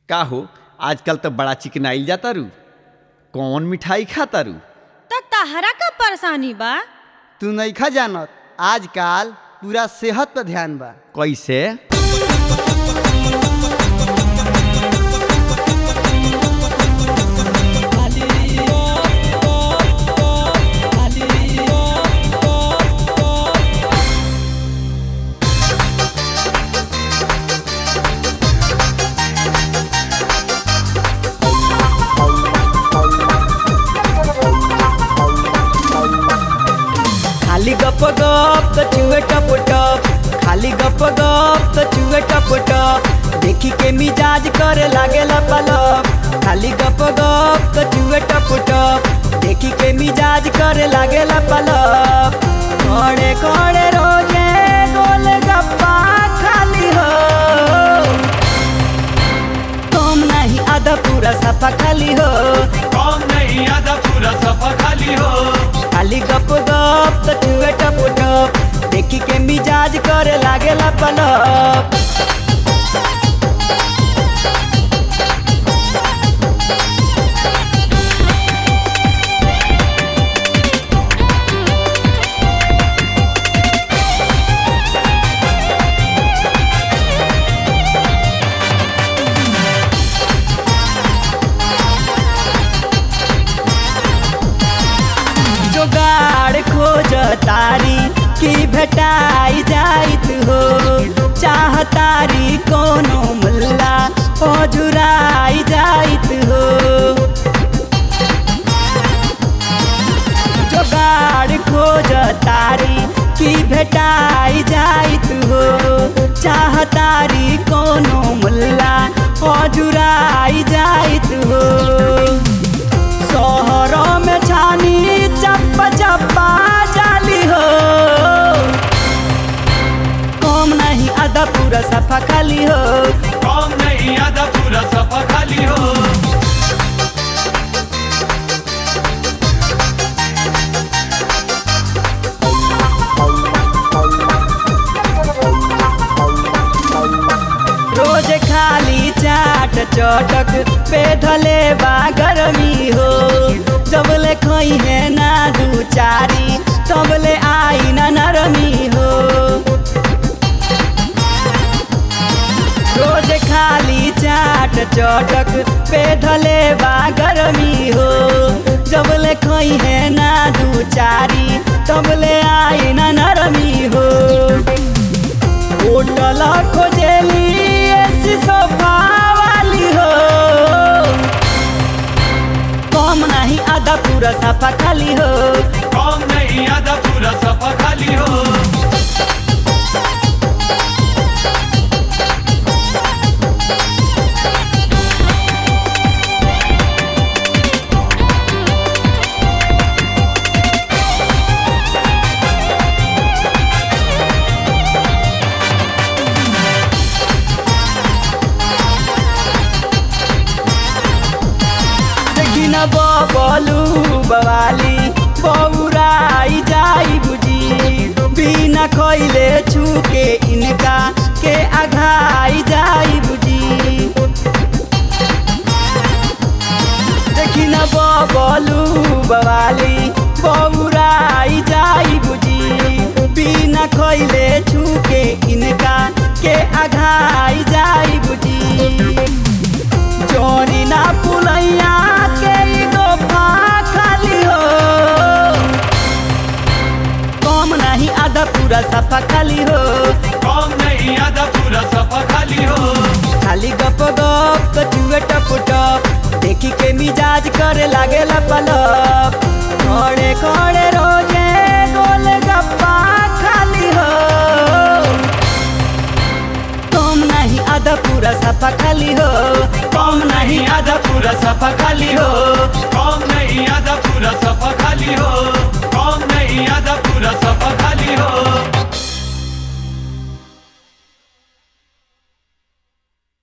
का हो आजकल तो बड़ा चिकनाइल जाता रू कौन मिठाई खाता रू त तहरा का परेशानी बा तू नइखा जानत आजकल पूरा सेहत पर ध्यान बा कैसे खाली गप गप तो चुए टप टप खाली गप गप तो चुए टप टप देखी के मिजाज करे लागे पलप खाली गप गप तो चुए टप टप देखी के मिजाज करे लागे पलप खड़े खड़े रोजे गोल गप्पा खाली हो तुम नहीं आधा पूरा सफा खाली हो कौन नहीं आधा पूरा सफा खाली हो खाली गप गप तो चुए टप टप देखी के मिजाज करे लागे पलप जोगाड़ खोज तारी की भेटाई जाइत हो चाह तारी कोनो मुल्ला हो जुराई जाइत हो जोगाड़ खोज तारी की भेटाई जाइत हो चाह तारी कोनो मुल्ला हो जुराई जाइत हो शहरों में छानी चप्पा चप्पा जाली हो कम नहीं आधा पूरा सफा खाली हो कौन नहीं आधा पूरा सफा खाली हो रोज खाली चाट चटक पे धले बा गरमी हो जबले खई है ना दू चारी तबले आई ना नरमी हो रोज खाली चाट चटक पे धले बा गरमी हो जबले खई है ना दू चारी तबले आई ना नरमी हो होटल खोजेली ऐसी सोफा वाली हो कम नहीं आधा पूरा सफा खाली हो कौन नहीं आधा पूरा सफा खाली हो देखी न बबलू बवाली बौराई जाई बुझी बिना खैले छूके इनका के आघाई जाई बुझी देखी न बबलू बवाली बौराई जाई बुझी बिना खैले छूके इनका के आघाई जाई बुझी चोरी ना पुलैया के ई गोफा खाली हो कम नहीं आधा पूरा सफा खाली हो कौन नहीं आधा पूरा सफा खाली हो खाली गप गप कचुए टप टप देखी के मिजाज करे लागे पलप खड़े खड़े रोजे गोल गप्पा खाली हो कम नहीं आधा पूरा सफा खाली हो कौन नहीं आधा पूरा सफा खाली हो